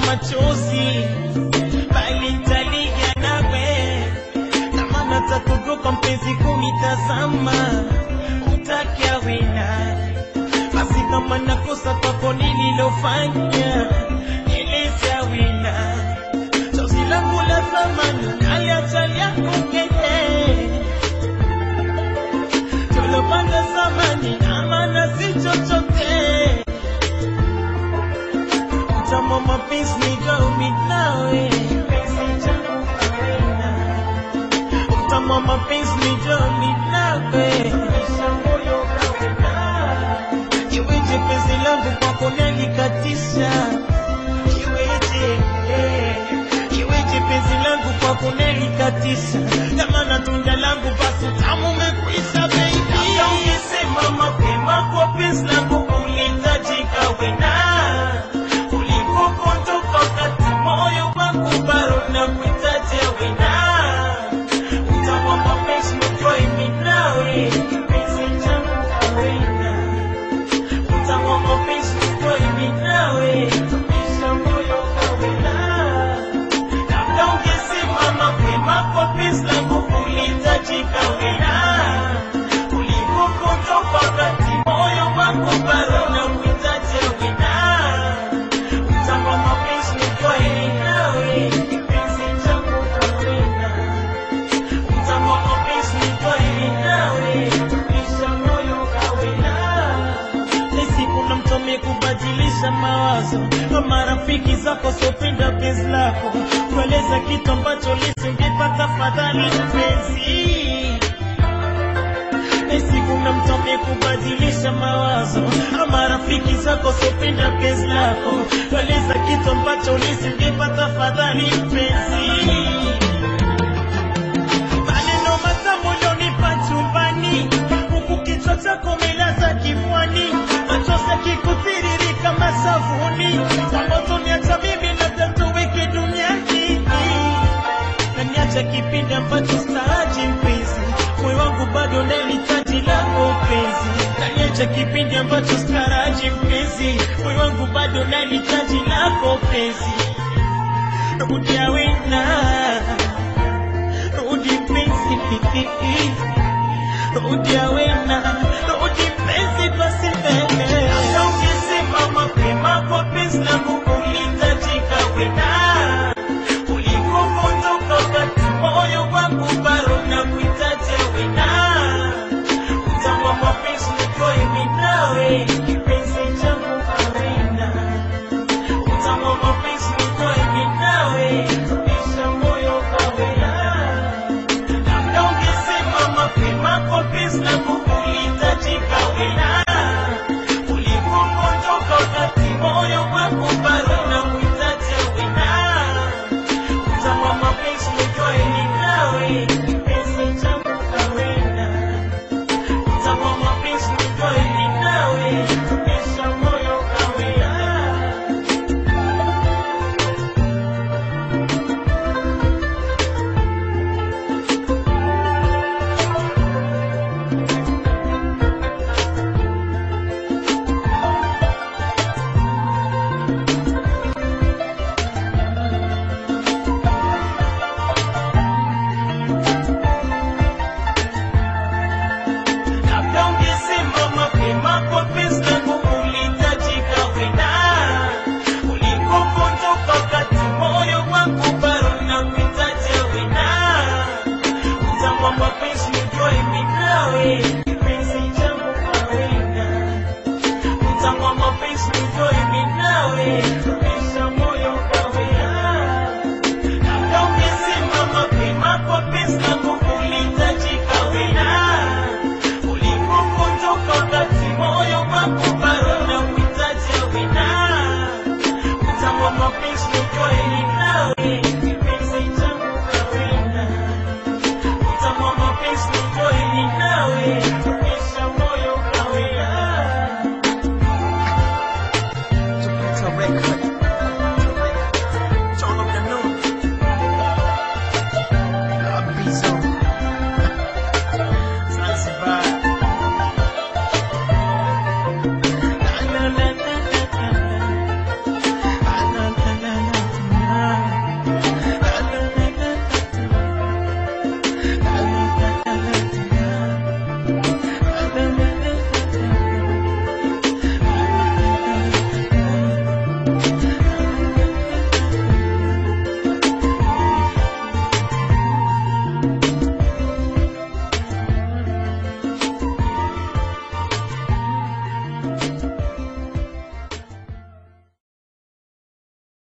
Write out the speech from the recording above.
machozi, bali nitalia nawe kama natakugoka mpenzi kunitazama, utaki awina basi kama nakosa kwako nililofanya, eleza wina chozi langu la thamani kaliacha yako kenge tulopanga zamani amana si chochote mtamo mapenzi nigaumi nawe mtamo mapenzi nigaumi nawe iweje penzi langu kwako nalikatisha iweje iweje penzi langu kwako nalikatisha jamana tunda langu basi tamu umekwisha baby ungesema mapema kwa penzi langu ulihitajika wena ulikokondoka wakati moyo wangu bado nakuhitaji wena utawa mapenzi mtwaimi nawe kipenzi changu wena utawa mapenzi mtwaimi nawe tumisha moyo kawena labda ungesema mapema kwa penzi langu ulihitajika wena ulikokondoka wakati moyo wangu bado nakuhitaji wena utawa mapenzi mtwaimi nawe kipenzi changu kawena utawa mapenzi mtwaimi nawe tumisha moyo kawena siku na mtu amekubadilisha mawazo kwa marafiki zako sopenda penzi lako kueleza kitu ambacho lisingepata fadhali mpenzi siku na mtu amekubadilisha mawazo ama rafiki zako sopenda penzi lako kueleza kitu ambacho lisingepata fadhali mpenzi maneno matamu ulionipa chumbani, huku kichwa chako umelaza kifuani, machozi yakikutiririka masavuni, ambazo niacha mimi labda tuweke duniani na niacha kipindi ambacho staaji mpenzi, moyo wangu bado nalihitaji lako penzi, na niacha kipindi ambacho staraji mpenzi, moyo wangu bado nalihitaji lako penzi, rudia wena rudi mpenzi, rudi awena, rudi mpenzi basi mbele. Hata ungesema mapema kwa penzi langu ulihitajika wena, ulikokondoka wakati moyo wangu bado nakuhitaji wena, utawa mapenzi nitoe mimi nawe